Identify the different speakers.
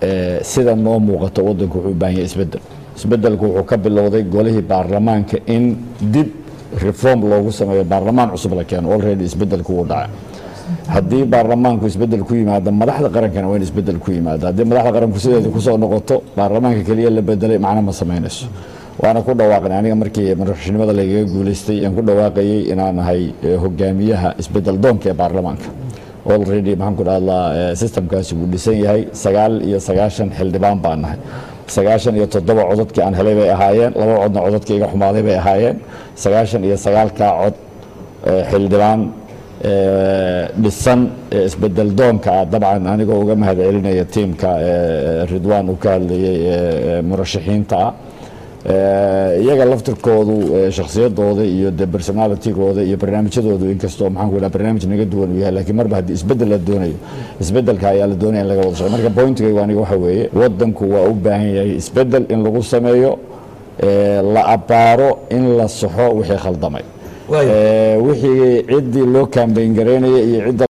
Speaker 1: sida noo muuqato waddanku wuxuu u baahan yahay isbeddel isbeddelku wuxuu ka bilowday golihii baarlamaanka in dib reform loogu sameeyo baarlamaan cusub la keeno already isbeddelku wuu dhacay haddii baarlamaanku isbeddel ku yimaado madaxda qarankana waa in isbeddel ku yimaado haddii madaxda qaranku sideeda kusoo noqoto baarlamaanka keliya la bedelay macno ma samaynayso waana ku dhawaaqnay aniga markii madaxnimada lagaga guulaystay aan ku dhawaaqayay inaan ahay hogaamiyaha isbeddel doonka ee baarlamaanka already maxaan ku dhahdaa systemkaasi wuu dhisan yahay sagaal iyo sagaashan xildhibaan baan nahay sagaashan iyo toddoba codadkii aan helay bay ahaayeen laba codna codadkii iga xumaaday bay ahaayeen sagaashan iyo sagaalkaa cod xildhibaan dhisan isbedel doonka ah dabcan anigoo uga mahad celinaya tiimka ridwaan uu ka hadlayay murashaxiinta ah iyaga laftirkoodu shakhsiyadooda iyo de personalitigooda iyo barnaamijyadoodu inkastoo maxaan ku dhaha barnaamij naga duwan uu yahay laakiin marba haddii isbeddel la doonayo isbeddelka ayaa la doonaya in laga wada shaqo marka pointigaygu aniga waxa weeye waddanku waa u baahan yahay isbeddel in lagu sameeyo la abbaaro in la saxo wixii khaldamay wixii ciddii loo kaambeyn garaynaya iyo cidda